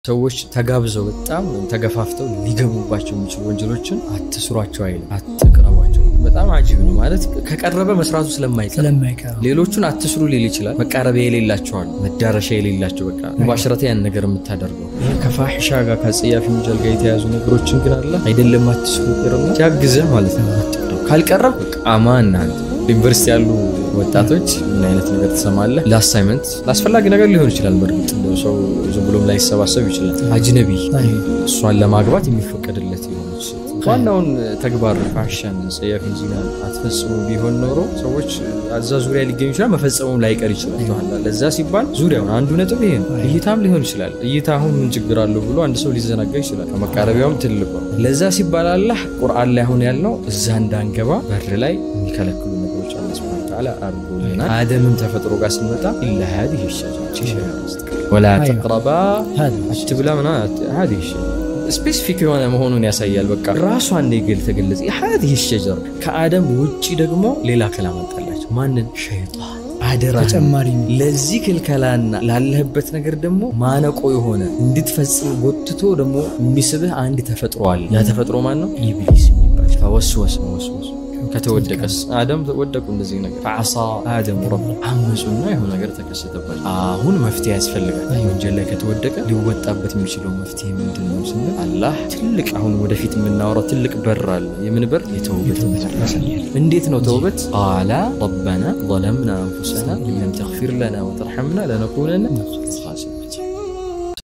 ሰዎች ተጋብዘው በጣም ተገፋፍተው ሊገቡባቸው የሚችሉ ወንጀሎችን አትስሯቸው አይልም፣ አትቅረቧቸው። በጣም አጂብ ነው ማለት ከቀረበ መስራቱ ስለማይቀር ስለማይቀር ሌሎቹን አትስሩ ሊል ይችላል። መቃረቢያ የሌላቸዋል መዳረሻ የሌላቸው በቃ ሙባሽረተ ያን ነገር የምታደርገው ይህ ከፋሒሻ ጋር ከጸያፊ ወንጀል ጋር የተያዙ ነገሮችን ግን አለ አይደለም አትስሩ ቅርና ሲያግዝህ ማለት ነው። አትቅረብ ካልቀረብ በቃ አማን አንተ ዩኒቨርሲቲ ያሉ ወጣቶች ምን አይነት ነገር ትሰማለህ? ለአሳይመንት ለአስፈላጊ ነገር ሊሆን ይችላል። በእርግጥ እንደው ሰው ዝም ብሎም ላይሰባሰብ ይችላል። አጅነቢ እሷን ለማግባት የሚፈቀድለት የሆነች ሴት ዋናውን ተግባር ፋሽን ጸያፊን ዚና አትፈጽሙ ቢሆን ኖሮ ሰዎች እዛ ዙሪያ ሊገኙ ይችላል። መፈጸሙም ላይቀር ይችላል። ለዛ ሲባል ዙሪያውን አንዱ ነጥብ ይሄ ነው። እይታም ሊሆን ይችላል። እይታ አሁን ምን ችግር አለው ብሎ አንድ ሰው ሊዘናጋ ይችላል። ከመቃረቢያውም ትልቁ ለዛ ሲባል አላህ ቁርአን ላይ አሁን ያልነው እዛ እንዳንገባ በር ላይ የሚከለክሉ ነገሮች አለ ስብን ተዓላ አድርጎልናል። አደምም ተፈጥሮ ጋር ስንመጣ ኢላ ሀዲህ ሸጀራ ወላ ተቅረባ አትብላ ምና ሀዲህ ሸጀራ ስፔሲፊክ የሆነ መሆኑን ያሳያል። በቃ ራሷ እንደ ግል ተገለጸ። ሀዲህ ሸጀራ ከአደም ውጭ ደግሞ ሌላ ከላም አመጣላቸው። ማንን? ሸይጣን አደራ ተጨማሪ ለዚህ ክልከላና ላለህበት ነገር ደግሞ ማነቆ የሆነ እንድትፈጽም ጎትቶ ደግሞ የሚስብህ አንድ ተፈጥሮ አለ። ያ ተፈጥሮ ማን ነው? ኢብሊስ የሚባል ፈወስወስ መወስወስ ከተወደቀስ አደም ወደቁ። እንደዚህ ነገር ፈዓሳ አደም ረብ አመፁና የሆነ ነገር ተከሰተባቸው። አሁን መፍትሄ ያስፈልጋል። ወንጀል ላይ ከተወደቀ ሊወጣበት የሚችለው መፍትሄ ምንድን ነው ስንል አላህ ትልቅ አሁን ወደፊት የምናወራው ትልቅ በር አለ። የምን በር? የተውበት በር። እንዴት ነው ተውበት? ቃላ ረበና ዘለምና አንፉሰና ኢን ለም ተግፊር ለና ወተርሐምና ለነኩነነ